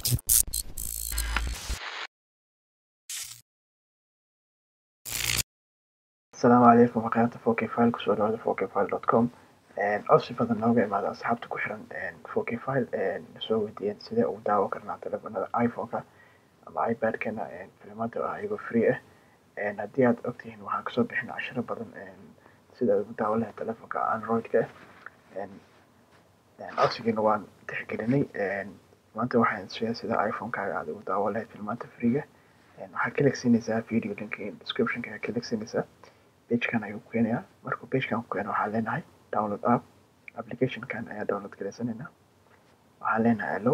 asalaamu calaykum waqayaata four k file kusoo dhawaada four k file dot com codsi badan nooga imaada asxaabta ku xiran four k file soo weydiiyeen sidee ugu daawo karnaa telefonada iphone-ka ama ipad-kana filimada ah iyagoo free ah haddii aad ogtihiin waxaan kasoo bixin cashiro badan sida aad ugu daawo lahayd telefonka android-ka codsigiina waan tixgelinay maanta waxaan sheegay sida iphone-kaaga aad ugu daawo lahayd filmaanta freega waxaad ka legsiinaysaa video linki description-ka aad ka legsiinaysaa pagekan ayuu ku keenayaa markuu pagekan ku keeno waxaan leenahay download app applicationkan ayaa download garaysanaynaa waxaan leenahay allow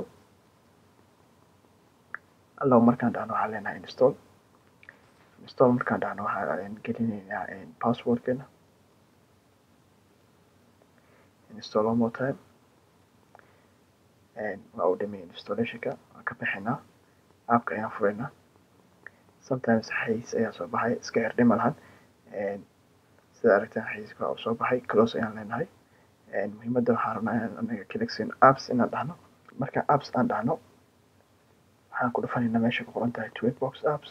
allow markaan dhahno waxaan leenahay install install markaan dhahno waxaan gelinaynaa passwordkeena install one more time waa uu dhameeyay installationka waan ka bixinaa appka ayaan furaynaa sometimes xayiis ayaa soo baxay iska herdhima lahan sida aragtaan xayiiska waa soo baxay close ayaan leenahay muhiimadda waxaan rabnaa inaan anaga kalegsin apps inaan dhahno marka apps aan dhahno waxaan ku dhufanaynaa meesha ku qoran tahay tweetbox apps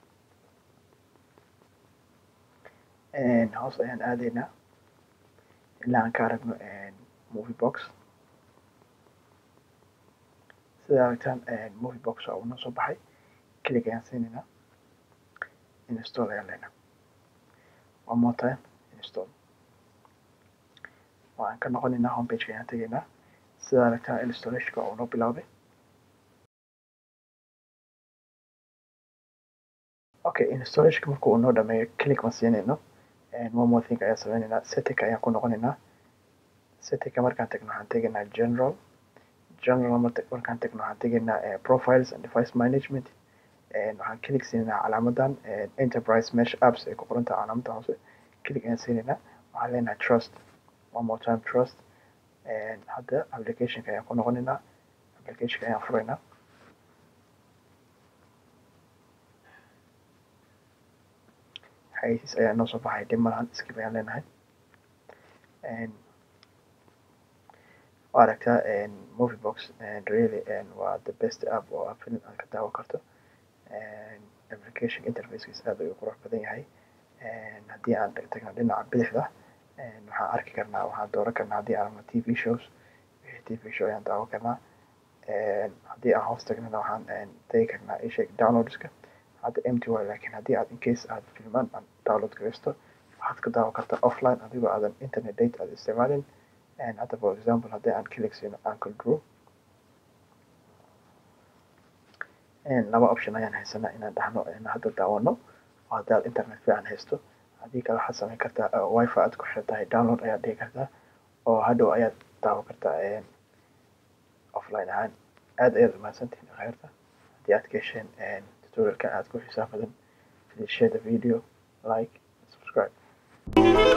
hoos ayaan aadaynaa ilaa aan ka aragno movie box sida aragtaan movie box waa uu noo soo baxay kelig ayaan siinaynaa install ayaan leenahay one more time install waan ka noqonaynaa homepage ayaan tegaynaa sida aragtaa installationka uu noo bilaabay okay installationka marka uu noo dhameeyo click ma siinayno one more thing ayaan sameynaynaa setting ayaan ku noqonaynaa settingka markaan tagno waxaan tegaynaa general general markaan tagno waxaan tegaynaa profiles and device management waxaan click siinaynaa calaamadan enterprise mesh apps ay ku qoran tahay calaamada hoose click ayaan siinaynaa waxaan leenahay trust one more time trust hadda applicationka ayaan ku noqonaynaa applicationka ayaan furaynaa xayisiis ayaa noo soo baxay dhib malahan skip ayaan leenahay waa aragtaa movie box really waa the best app oo aad film aad ka daawo karto application interfacekiis aad ayuu qurux badan yahay haddii aan tagno dhinaca bidixda waxaan arki karnaa waxaan dooran karnaa haddii aan rabno t v shows wixii t v show ayaan daawan karnaa haddii aan hoos tagnana waxaan tegi karnaa isheeg downloadska hadda empty way laakiin haddii aad incase aad filmaan aan download garaysto waxaad ka daawan kartaa offline adigoo aadan internet date aad isticmaalin hadda for example haddii aan click siino uncle drew laba option ayaan haysanaa inaan dhahno in hadda daawano oo haddii aad internet fiican haysto haddii kale waxaad samayn kartaa wifi aad ku xiran tahay download ayaad dhigi kartaa oo hadhow ayaad daawan kartaa offline ahaan aad ayaad umahadsantihin khayrta haddii aad ka hesheen tutorialkan aad ku xisaab badan please share the video like subscribe